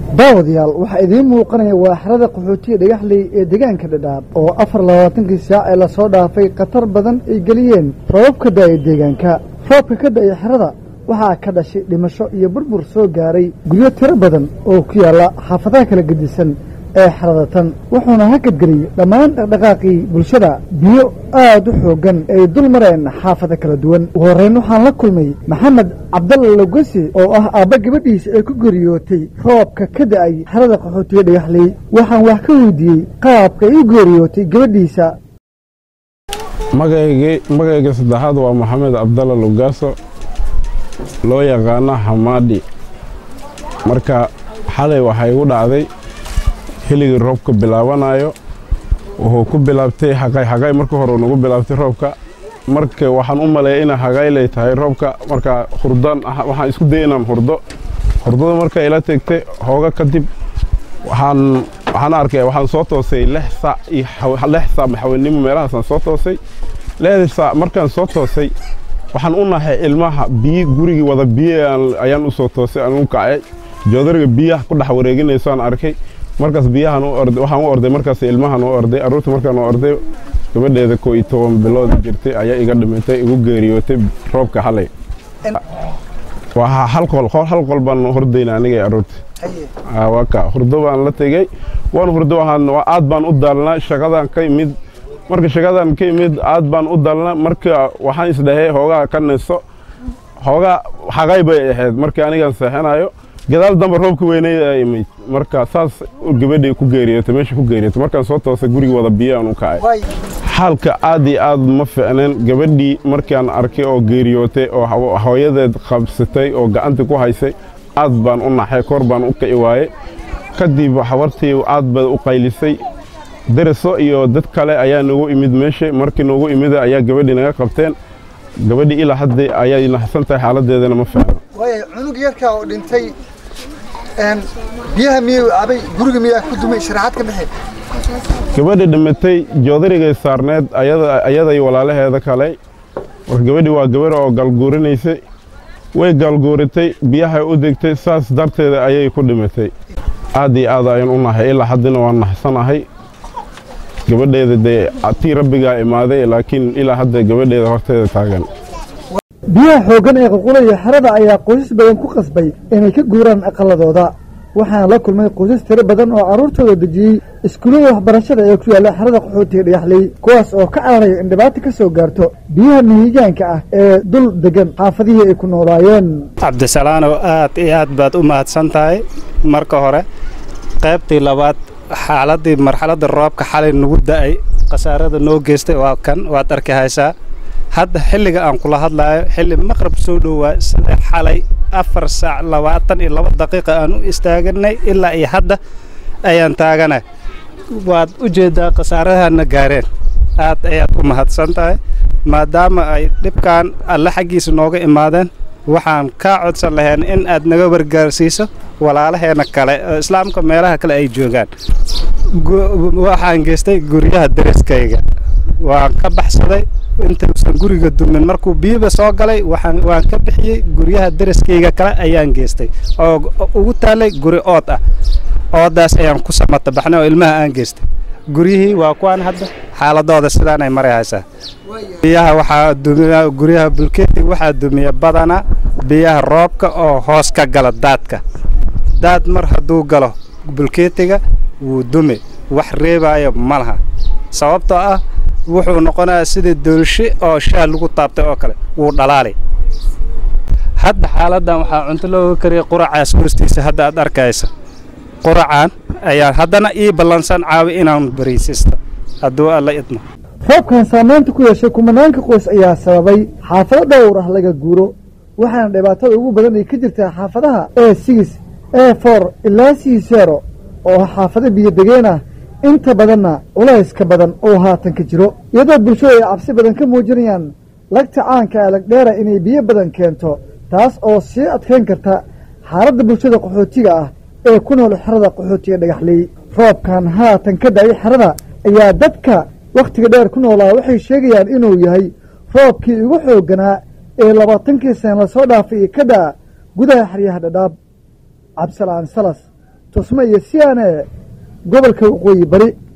daawadayaal waxaa idiin muuqanaya waa xerada qaxootiga dhagaxley ee deegaanka dhadhaab oo afar labaatankii saac ee lasoo dhaafay khatar badan ay geliyeen roobab ka da'aya deegaanka roobka ka da'aya xerada waxaa ka dhashay dhimasho iyo burbur soo gaaray guryo tiro badan oo ku yaalla xaafadaha kala gedisan ee xerada tan wuxuuna hakadgeliyey dhammaan dhaqdhaqaaqii bulshada biyo aad u xooggan ay dul mareen xaafado kala duwan ugu horrayn waxaan la kulmay maxamed cabdalla logesi oo ah aabba gabadhiisa ee ku geeriyootay roobka ka da'ay xerada qaxootiga dhagaxley waxaan wax ka weydiiyey qaabka ay u geeriyootay gabadhiisa magayga saddexaad waa maxamed cabdalla lugaaso loo yaqaano xamaadhi marka xalay waxaa igu dhacday xilligii roobka bilaabanayo wuxuu ku bilaabtay xaqay xaqay marka hore nagu bilaabtay roobka marka waxaan u maleeyay inay xaqaylay tahay roobka marka hurdaan waxaan isku dayay inaan hurdo hurdada marka ila tegtay hooga kadib waxaan waxaan arkay waxaan soo toosay lix saac iyo lix saac maxaweennimo meelahaasaan soo toosay lixdii saac markaan soo toosay waxaan u nahay ilmaha biyi gurigii wada biyo ayaan u soo toosay aan u kacay joodariga biyaha ku dhex wareeginayso aan arkay markaas biyahan waxaan u orday markaas ilmahan u orday aruurta markaan u orday gabadheeda koo iyo toban bilood jirtay ayaa iga dhimatay igu geeriyootay roobka xalay waa hal qol hal qol baan hordayna aniga iyo aruurta waka hurdo baan la tegey waan hurdo waxaan aad baan u daalnaa shaqadan ka imid marka shaqadan ka imid aad baan u daalnaa marka waxaan isdhahay hoogaa ka niso hoogaa xaqay bay ahayd markii anigaan seexanayo gadaal dambe roobka weynay imid marka saas gabadhay ku geeriyootay meesha ku geeriyootay markaan soo toosay guriga wada biyaan u kacay xaalka aad iyo aad ma ficneen gabadhii markaan arkay oo geeriyootay oo hooyadeed qabsatay oo gacanta ku haysay aad baan u naxay kor baan u kici waayey kadib habartii aad baad u qaylisay daraso iyo dad kale ayaa noogu imid meesha markii noogu imida ayaa gabadhii naga qabteen gabadhii ilaa hadda ayay naxsan tahay xaaladeedana ma ficno cunug yarkaa oo dhintay biyaha miyuu abay guriga miyaa ku dumay sharaxaad ka bixi gabadha dhimatay joodarigay saarneed ayaday walaalaheeda kale marka gabadhii waa gabar oo gaalguurinaysay way gaalguuritay biyahay u degtay saas darteeda ayay ku dhimatay aad iyo aad ayaan u nahay ilaa haddina waan naxsanahay gabadheeda dee tii rabbigaa imaaday laakiin ilaa hadda gabadheeda horteeda taagan biyaha xooggan ee qulqulaya xerada ayaa qoysas badan ku qasbay inay ka guuraan aqaladooda waxaana la kulmay qoysas tiro badan oo carruurtooda dejiyey iskuullada waxbarashada ee ku yaalla xerada qaxootiga dhagaxley kuwaas oo ka cararaya in dhibaato ka soo gaarto biyaha mihigaanka ah ee dul degan xaafadihii ay ku noolaayeen cabdisalaanow aad iyo aad baad u mahadsan tahay marka hore qaybtii labaad xaaladii marxaladda roobka xalay nagu da'ay khasaarada noo geystay waa kan waad arki haysaa hadda xilliga aan kula hadlaayo xilli maqrab soo dhowaa sida xalay afar saac labaatan iyo laba daqiiqa aan u istaaganay ilaa iyo hadda ayaan taaganay waad u jeeddaa khasaarahana gaareen aad ayaad u mahadsan tahay maadaama ay dhibkan alle xaggiisa nooga imaadeen waxaan kaa codsan lahayn in aad naga wargaarsiiso walaalaheena kale oo islaamka meelaha kale ay joogaan waxaan geystay guryaha dariskayga waan ka baxsaday intausan guriga dumin markuu biyuba soo galay waan ka bixiyey guryaha daraskayga kale ayaan geystay oo ugu taallay guri ood ah oodaas ayaan ku samata baxnay oo ilmaha aan geystay guryihii waa kuwaan hadda xaaladooda sidaanay mari haysaa biyaha waxaa dumiya guryaha bulkeetiga waxaa dumiya badana biyaha roobka oo hoos ka gala daadka daad mar hadduu galo bulkeetiga wuu dumi wax reebaayo ma laha sababtoo ah wuxuu noqonayaa sidii doolshe oo shaah lagu taabtay oo kale wuu dhalaali hadda xaaladdan waxaa cunto looga kariyay quracaas hoostiisa hadda aad arkaysa quracaan ayaa haddana ii ballansan caawi inaan bariisisto hadduu alla idmo roobkan saamaynta ku yeeshay kumanaanka qoys ayaa sababay xaafado dhowr ah laga guuro waxaana dhibaatada ugu badan ay ka jirtaa xaafadaha ee sigis ee for ilaa siisero oo xaafado biyodegeen ah inta badanna culayska badan oo haatan ka jiro iyadoo bulshadu ay cabsi badan ka muujinayaan lagta caanka ee lagdheera inay biyo badan keento taas oo sii adkayn karta xaaladda bulshada qaxootiga ah ee ku nool xerada qaxootiga dhagaxley roobkan haatan ka da'ay xerada ayaa dadka wakhtiga dheer ku noolaa waxay sheegayaan inuu yahay roobkii ugu xoogganaa ee labaatankii sana lasoo dhaafay iyo ka da'a gudaha xeryaha dhadhaab cabdisalaan salas tusme iyo siyaane gobolka waqooyi bari